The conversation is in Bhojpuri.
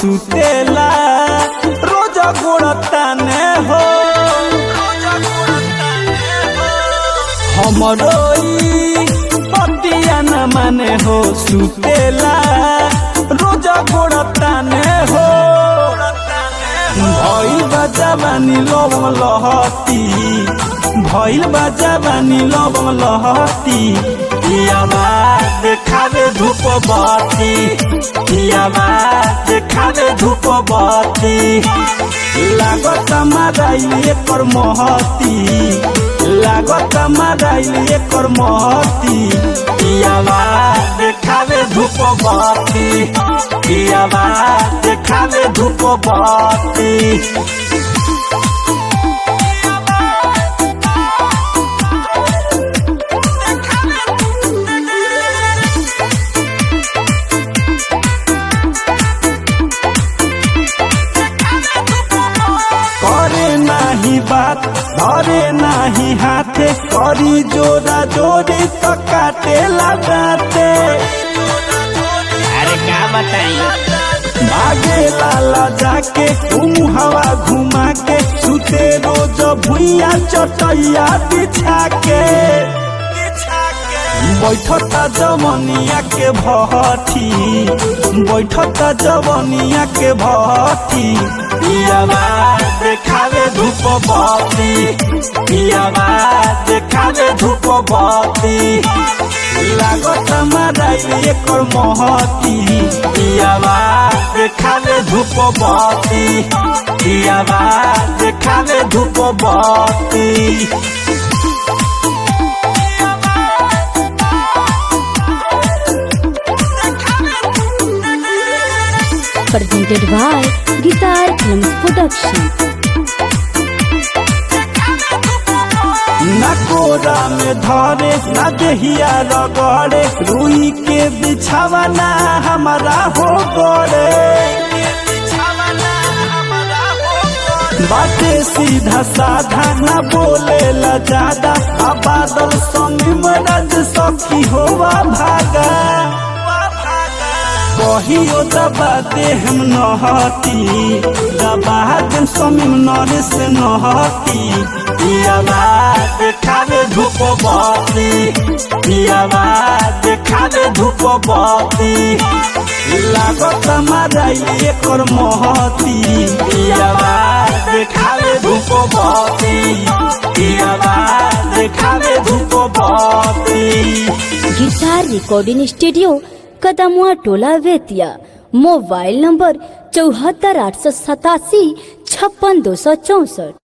सुतेला रोज गोड़ताने हो हमरो ई पतिया न माने हो सुतेला रोज गोड़ताने हो भइल बा जवानी लवंग लहती भइल बा जवानी लवंग लहती पियावा देखावे धूप बत्ती पियावा देखावे धूप बत्ती लागत माराइल एकर महती लागत माराइल एकर महती पियावा देखावे धूप बत्ती पियावा देखावे धूप बत्ती करे नाही बात धरे नाही हाथे करी जोरा जोरी तो काटे लगाते अरे का बताई भागे लाला जाके तुम हवा घुमा के सुते रोज भुइया चटैया बिछा के बैठता जवनिया के भट्टी बैठता जवनिया के भट्टी पियावा देखावे धूप बत्ती पियावा देखावे धूप बत्ती लागत माराइल एकर महती पियावा देखावे धूप बत्ती पियावा देखावे धूप बत्ती presented by Guitar Films Production. न कोरा में धरे न देहिया रगड़े रुई के बिछावा ना हमारा हो गड़े बाटे सीधा साधा न बोले ला ज्यादा आ बादल संग मरज सखी होवा भागा कहियो दबा दे हम नहती दबा देम समीम नरे से नहती पियावा देखावे धूप बत्ती पियावा देखावे धूप बत्ती लागत माराइल एकर महती पियावा देखावे धूप बत्ती पियावा देखावे धूप बत्ती गिटार रिकॉर्डिंग स्टूडियो कदमुआ टोला वेतिया मोबाइल नंबर चौहत्तर आठ सौ सतासी छप्पन दो सौ चौसठ